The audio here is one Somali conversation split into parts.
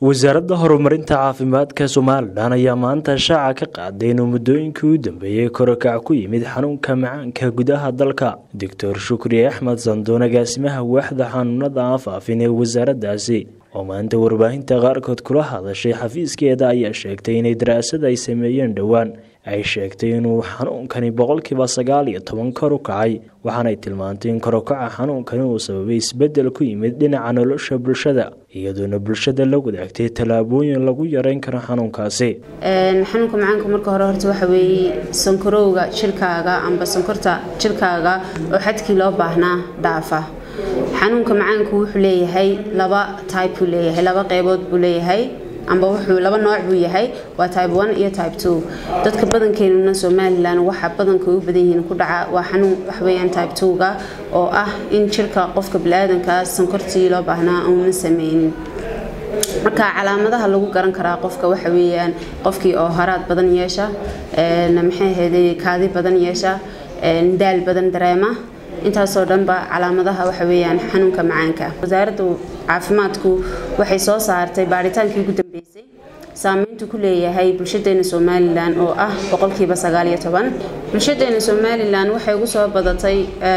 wasaaradda horumarinta caafimaadka somalilan ayaa maanta shaaca ka qaaday inuu muddooyinkii u dambeeyey korokac ku yimid xanuunka macaanka gudaha dalka doctor shukri axmed sandoon agaasimaha waaxda xanuunada afaafin ee wasaaraddaasi oo maanta warbaahinta qaarkood kula hadashay xafiiskeeda ayaa sheegtay inay daraasad ay sameeyeen dhowaan ay sheegtay inuu xanuunkani boqolkiiba sagaal iyo toban kor u kacay waxaanay tilmaantay in korokaca xanuunkani uu sababay isbedel ku yimid dhinaca nolosha bulshada iyadoona bulshada la wadaagtay tallaabooyin lagu yareyn karo xanuunkaasi xanuunka macaanka marka hore horta waxa weeye sankarowga jirkaaga amba sankorta jirkaaga oo xadkii loo baahnaa dhaafa xanuunka macaanku wuxuu leeyahay laba type buu leeyahay laba qeybood buu leeyahay amba wuxuu laba nooc buu yahay waa type one iyo type two dadka badankeenuna somalilan waxa badanka u badan yihiin ku dhaca waa xanuun waxweeyaan type two-ga oo ah in jirka qofka bili-aadanka sankortii loo baahnaa uuna sameynin marka calaamadaha lagu garan karaa qofka waxa weeyaan qofkii oo haraad badan yeesha maxay ahayday kaadi badan yeesha daal badan dareema intaasoo dhanba calaamadaha waxa weeyaan xanuunka macaanka wasaaradda caafimaadku waxay soo saartay baaritaankii ugu dambeysay saameyntu ku leeyahay bulshadeena somalilan oo ah boqolkiiba sagaal iyo toban bulshadeena somalilan waxay ugu soo badatay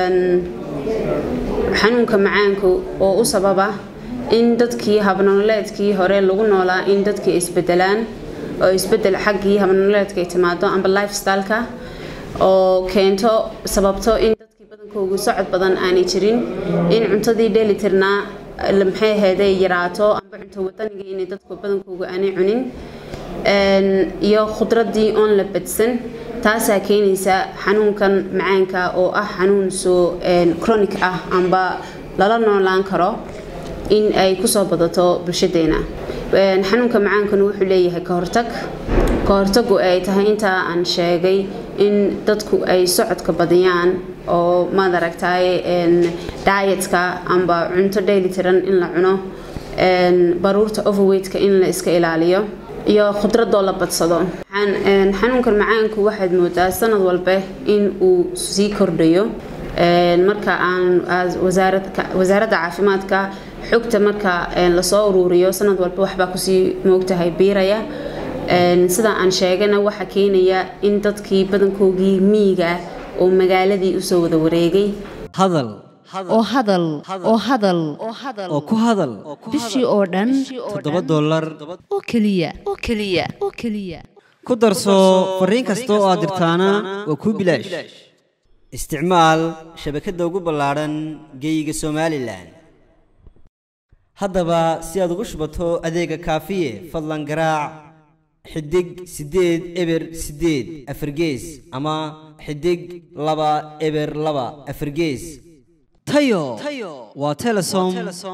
xanuunka macaanka oo u sababa in dadkii habnololeedkii hore lagu noolaa in dadkii isbedelaan oo isbedel xaggii habnololeedka ay timaado amba lifestyleka oo keento sababto in dadkii badankoogu socod badan aanay jirin in cuntadii dheelitirnaa maxay ahayday yaraato amba cunto wadaniga inay dadku badankooga aanay cunin iyo khudradii oon la badsan taasaa keenaysa xanuunkan macaanka oo ah xanuun soo chronic ah amba lala noolaan karo in ay kusoo badato bulshadeena xanuunka macaankana wuxuu leeyahay kahortag kahortagu ay tahay intaa aan sheegay in dadku ay socodka badiyaan oo maad aragtaay daayetka amba cunto dheelitiran in la cuno baruurta overweightka in la iska ilaaliyo iyo khudradoo la badsado xanuunkan macaanku waxaad moodaa sanad walba in uu sii kordhayo marka aan wasaaradda caafimaadka xogta marka lasoo uruuriyo sanad walba waxbaa kusii moogtahay biiraya sida aan sheegana waxaa keenaya in dadkii badankoogii miyiga oo magaaladii usoo wada wareegay hadal oo hadal oo hadal oo ku hadal bishii oo dhan toddoba dollar oo keliya oo keliya oo keliya ku darso fariin kasta oo aad dirtaana waa kuu bilaash isticmaal shabakadda ugu ballaadhan geeyiga somalilan haddaba si aad ugu shubato adeega kaafiye fadlan garaac xidig siddeed eber siddeed afargees ama xidig laba eber laba afargees tayo waa telesom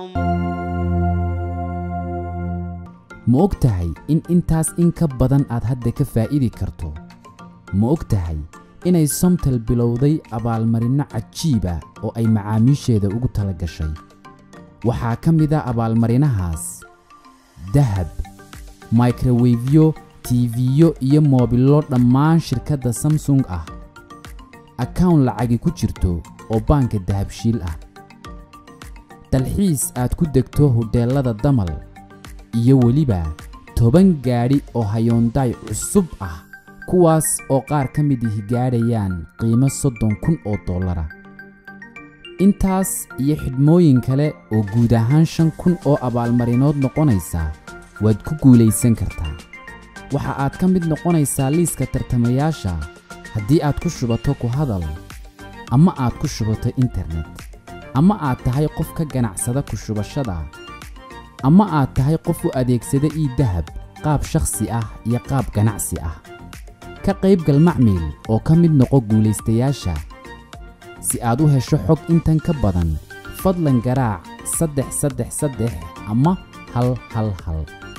ma og tahay in intaas in ka badan aad hadda ka faa'iidi karto ma og tahay inay somtel bilowday abaalmarinno cajiiba oo ay macaamiisheeda ugu tala gashay waxaa ka mid a abaalmarinahaas dahab microwefyo tiifiyo iyo moobillo dhammaan shirkadda samsung ah akawn lacagi ku jirto oo baanka dahabshiil ah dalxiis aad ku degto hodheellada damal iyo weliba toban gaadhi oo hayoondaay cusub ah kuwaas oo qaar ka mid ihi gaadhayaan qiimo soddon kun oo dollara intaas iyo xidhmooyin kale oo guud ahaan shan kun oo abaalmarinood noqonaysa waad ku guulaysan kartaa waxa aad ka mid noqonaysaa liiska tartamayaasha haddii aad ku shubato ku hadal ama aad ku shubato internet ama aad tahay qof ka ganacsada ku shubashada ama aad tahay qof u adeegsada ii dahab qaab shakhsi ah iyo qaab ganacsi ah ka qaybgal macmiil oo ka mid noqo guulaystayaasha si aad u hesho xog intan ka badan fadlan garaac saddex saddex saddex ama hal hal hal